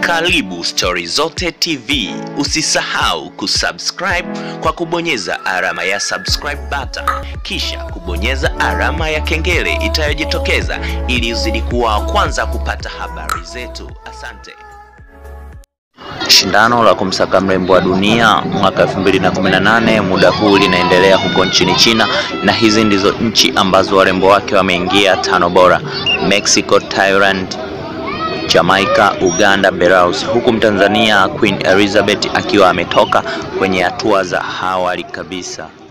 Karibu Stori Zote TV. Usisahau kusubscribe kwa kubonyeza alama ya subscribe button, kisha kubonyeza alama ya kengele itayojitokeza ili uzidi kuwa wa kwanza kupata habari zetu. Asante. Shindano la kumsaka mrembo wa dunia mwaka 2018 muda huu linaendelea huko nchini China, na hizi ndizo nchi ambazo warembo wake wameingia tano bora: Mexico, Thailand, Jamaica, Uganda, Belarus, huku Mtanzania Queen Elizabeth akiwa ametoka kwenye hatua za awali kabisa.